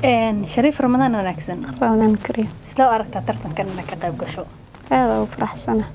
shariif ramadaan wanaagsan ramadaan kariim sidee u aragtaa tartankan inaad ka qayb gasho aada ugu faraxsana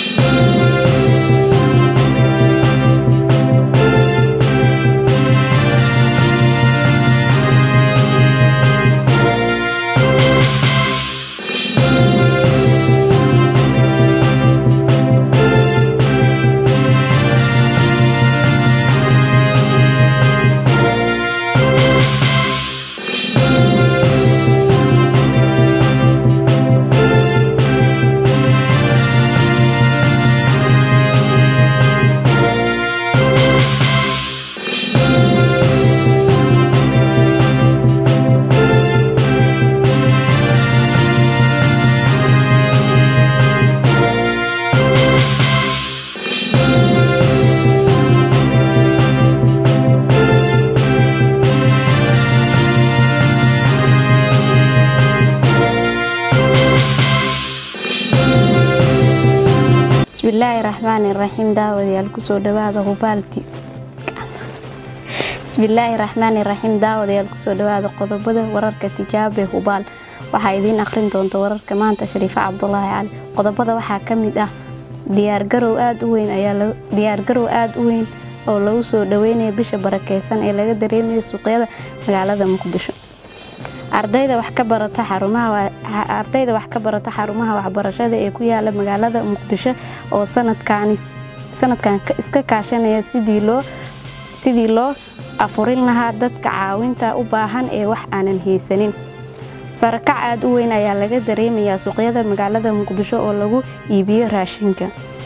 bismillaahi raxmaani raxiim daawadayaal kusoo dhawaada hubaalti bismillaahi raxmaani raxiim daawadayaal kusoo dhawaada qodobada wararka tijaabe hubaal waxaa idiin aqrin doonta wararka maanta shariife cabdulaahi cali qodobada waxaa ka mid ah diyaargarow aada u weyn ayaa diyaargarow aada u weyn oo lagu soo dhaweynaya bisha barakeysan ee laga dareemayo suuqyada magaalada muqdisho ardayda wax ka barata xarumahaardayda wax ka barata xarumaha waxbarashada ee ku yaala magaalada muqdisho oo sanadkan iska kaashanaya sidii loo afurin lahaa dadka caawinta u baahan ee wax aanan haysanin sarakac aada u weyn ayaa laga dareemayaa suuqyada magaalada muqdisho oo lagu iibiyo raashinka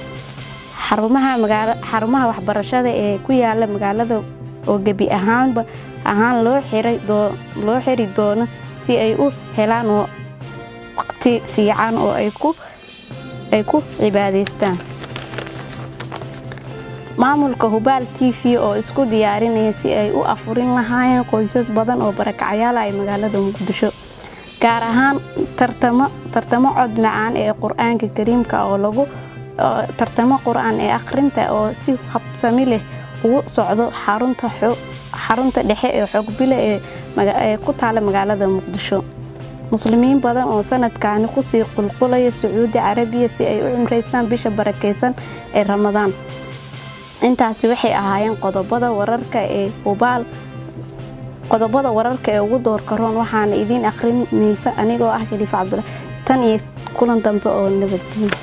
xarumaha waxbarashada ee ku yaala magaalada oo gebi ahaanba ahaan loo xiri doono si ay u helaan waqti fiican oo ay ku cibaadaystaan maamulka hubaal t v oo isku diyaarinaya si ay u afurin lahaayeen qoysas badan oo barakacyaala ay magaalada muqdisho gaar ahaan tartamo cod macaan ee qur-aanka kariimka oo lagu tartamo qur-aan ee akhrinta oo si habsami leh ugu socdo xarunta dhexe ee xoogbile ee ku taala magaalada muqdisho muslimiin badan oo sanadkaani kusii qulqulaya sacuudi carabiya si ay u cimraystaan bisha barakeysan ee ramadaan intaasi waxay ahaayeen qodobada wararka ee hubaal qodobada wararka ee ugu doorka roon waxaana idiin akhrinaysa anigoo ah shariif cabdullah tan iyo kulan dambe oo nabadgenya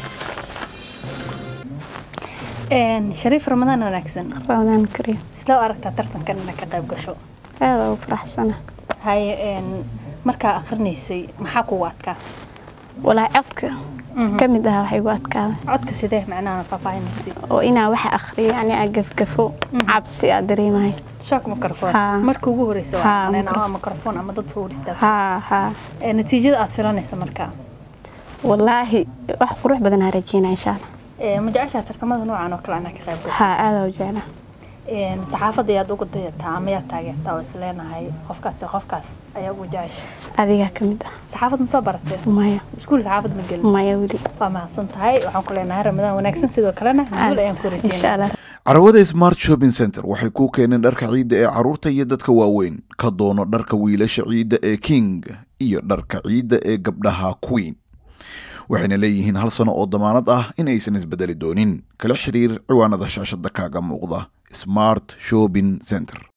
shariif ramadaan wanaagsan ramadaan kariim sidee u aragtaa tartankan inaad ka qayb gasho aada ugu faraxsana haye markaa akrinaysay maxaa kugu adkaa walaahi codka ka mid aha waxay gu adkaaday codka sidee macnaha faahfaahinaysay oo inaa waxa akhriyo yani aa gafgafo cabsi aa dareemahay shock microphone Haa. marka ugu horeysa Haa, waa micro- ama microphone ama dad horistaag haa haa natiijada aad filanaysa markaa walaahi wax qurux badan aa rajeynaa insha allah ma jeceshaa tartamada noocan oo kale anaa ka qayb gasho haa aada u jeclaa saxaafadda ayaad uga dayataa ama yaad taageertaa oo isleenahay qofkaas iyo qofkaas ayaa ugu jecesha adigaa ka mid ah saxaafad ma soo baratee maya iskuul saxaafad ma gelin maya weli waa mahadsan tahay waxaan ku leenahay ramadaan wanaagsan sidoo kalena guul ayaan ku insha rajeynaa allah carwada smart shopping center waxay kuu keeneen dharka ciidda ee carruurta iyo dadka waaweyn ka doono dharka wiilasha ciidda ee king iyo dharka ciidda ee gabdhaha queen waxayna leeyihiin hal sano oo damaanad ah in aysan isbedeli doonin kala xiriir ciwaanada shaashada kaaga muuqda smart shopping center